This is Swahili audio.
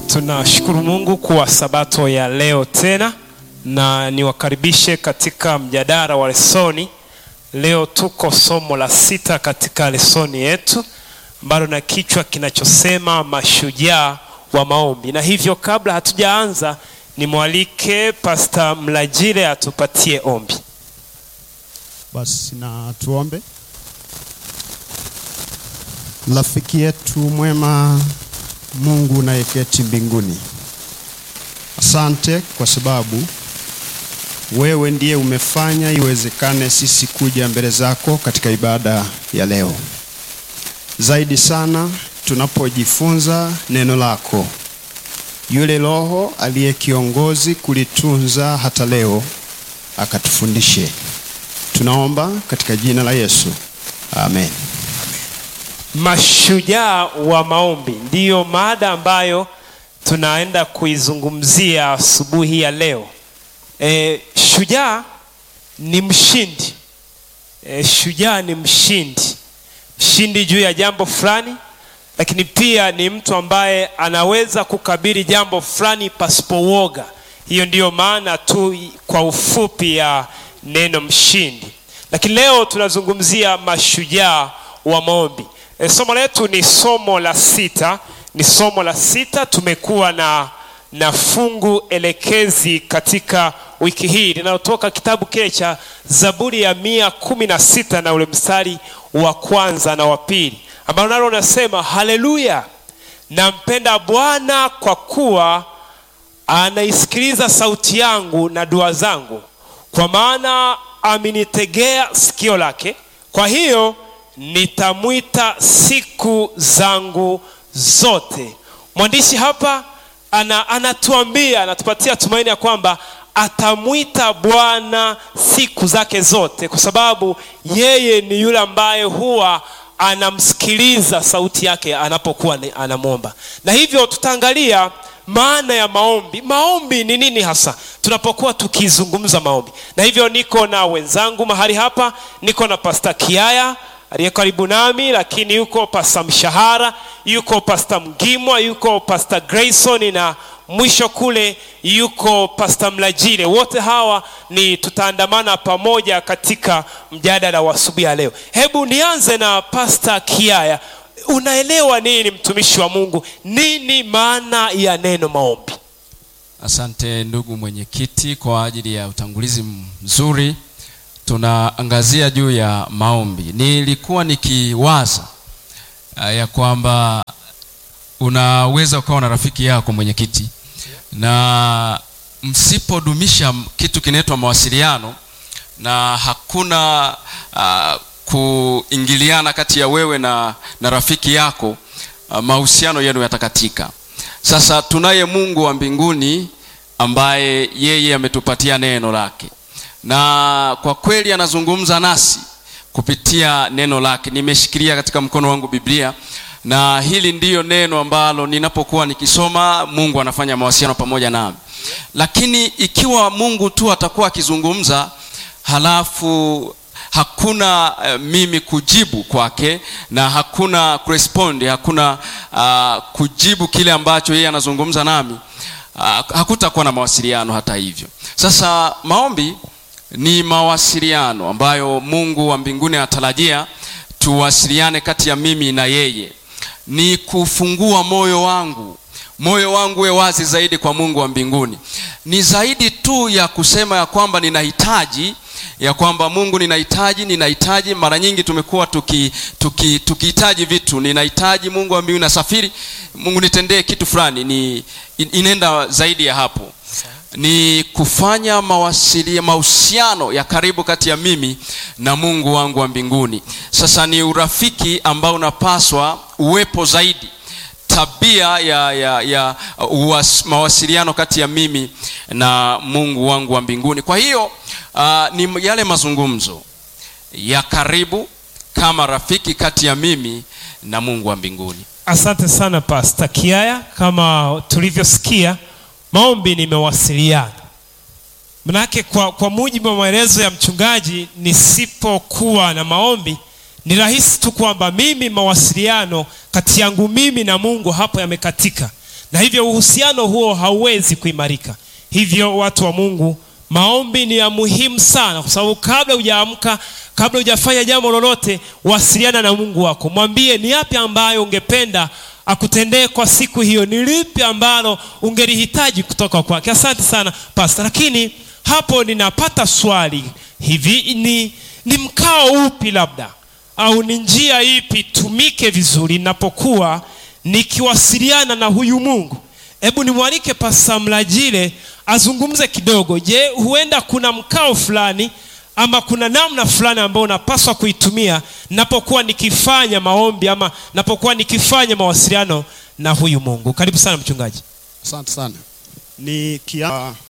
Tunashukuru Mungu kwa sabato ya leo tena, na niwakaribishe katika mjadala wa lesoni. Leo tuko somo la sita katika lesoni yetu ambalo na kichwa kinachosema mashujaa wa maombi, na hivyo kabla hatujaanza, nimwalike Pasta Mlajile atupatie ombi. Basi na tuombe. Rafiki yetu mwema, Mungu unayeketi mbinguni, asante kwa sababu wewe ndiye umefanya iwezekane sisi kuja mbele zako katika ibada ya leo. Zaidi sana tunapojifunza neno lako, yule Roho aliye kiongozi kulitunza hata leo akatufundishe. Tunaomba katika jina la Yesu, amen. Mashujaa wa maombi ndiyo mada ambayo tunaenda kuizungumzia asubuhi ya leo. E, shujaa ni mshindi. E, shujaa ni mshindi, mshindi juu ya jambo fulani, lakini pia ni mtu ambaye anaweza kukabili jambo fulani pasipo woga. Hiyo ndiyo maana tu kwa ufupi ya neno mshindi, lakini leo tunazungumzia mashujaa wa maombi. E, somo letu ni somo la sita, ni somo la sita. Tumekuwa na na fungu elekezi katika wiki hii linalotoka kitabu kile cha Zaburi ya mia kumi na sita na ule mstari wa kwanza na wa pili ambalo nalo nasema, haleluya, nampenda Bwana kwa kuwa anaisikiliza sauti yangu na dua zangu, kwa maana amenitegea sikio lake. Kwa hiyo nitamwita siku zangu zote. Mwandishi hapa ana, anatuambia anatupatia tumaini ya kwamba atamwita Bwana siku zake zote, kwa sababu yeye ni yule ambaye huwa anamsikiliza sauti yake anapokuwa anamwomba. Na hivyo tutaangalia maana ya maombi. Maombi ni nini hasa tunapokuwa tukizungumza maombi? Na hivyo niko na wenzangu mahali hapa, niko na Pasta Kiaya aliye karibu nami, lakini yuko Pasta Mshahara, yuko Pasta Mgimwa, yuko Pasta Grayson na mwisho kule yuko Pasta Mlajile. Wote hawa ni tutaandamana pamoja katika mjadala wa asubuhi ya leo. Hebu nianze na Pasta Kiaya. Unaelewa nini, mtumishi wa Mungu, nini maana ya neno maombi? Asante ndugu mwenyekiti kwa ajili ya utangulizi mzuri. Tunaangazia juu ya maombi. Nilikuwa nikiwaza uh, ya kwamba unaweza ukawa na rafiki yako mwenyekiti, na msipodumisha kitu kinaitwa mawasiliano na hakuna uh, kuingiliana kati ya wewe na, na rafiki yako uh, mahusiano yenu yatakatika. Sasa tunaye Mungu wa mbinguni ambaye yeye ametupatia neno lake na kwa kweli anazungumza nasi kupitia neno lake. Nimeshikilia katika mkono wangu Biblia, na hili ndiyo neno ambalo ninapokuwa nikisoma, Mungu anafanya mawasiliano pamoja nami. Lakini ikiwa Mungu tu atakuwa akizungumza halafu hakuna uh, mimi kujibu kwake na hakuna kurespond, hakuna uh, kujibu kile ambacho yeye anazungumza nami, uh, hakutakuwa na mawasiliano hata hivyo. Sasa maombi ni mawasiliano ambayo Mungu wa mbinguni anatarajia tuwasiliane kati ya mimi na yeye. Ni kufungua moyo wangu, moyo wangu uwe wazi zaidi kwa Mungu wa mbinguni. Ni zaidi tu ya kusema ya kwamba ninahitaji ya kwamba Mungu, ninahitaji ninahitaji. Mara nyingi tumekuwa tukihitaji tuki, tuki vitu, ninahitaji Mungu wa mbinguni, nasafiri, Mungu nitendee kitu fulani. Ni inaenda zaidi ya hapo ni kufanya mawasiliano, mahusiano ya karibu kati ya mimi na Mungu wangu wa mbinguni. Sasa ni urafiki ambao unapaswa uwepo zaidi, tabia ya, ya, ya uwas, mawasiliano kati ya mimi na Mungu wangu wa mbinguni. Kwa hiyo uh, ni yale mazungumzo ya karibu kama rafiki kati ya mimi na Mungu wa mbinguni. Asante sana Pasta Kiaya, kama tulivyosikia maombi ni mawasiliano. Manake kwa, kwa mujibu wa maelezo ya mchungaji, nisipokuwa na maombi ni rahisi tu kwamba mimi mawasiliano kati yangu mimi na Mungu hapo yamekatika, na hivyo uhusiano huo hauwezi kuimarika hivyo watu wa mungu maombi ni ya muhimu sana kwa sababu kabla hujaamka kabla hujafanya jambo lolote wasiliana na mungu wako mwambie ni yapi ambayo ungependa akutendee kwa siku hiyo ni lipi ambalo ungelihitaji kutoka kwake asante sana pasta lakini hapo ninapata swali hivi ni, ni mkao upi labda au ni njia ipi tumike vizuri ninapokuwa nikiwasiliana na huyu mungu hebu nimwalike pasta mlajile azungumze kidogo je huenda kuna mkao fulani ama kuna namna fulani ambayo unapaswa kuitumia napokuwa nikifanya maombi ama napokuwa nikifanya mawasiliano na huyu mungu karibu sana mchungaji Asante sana. Ni kia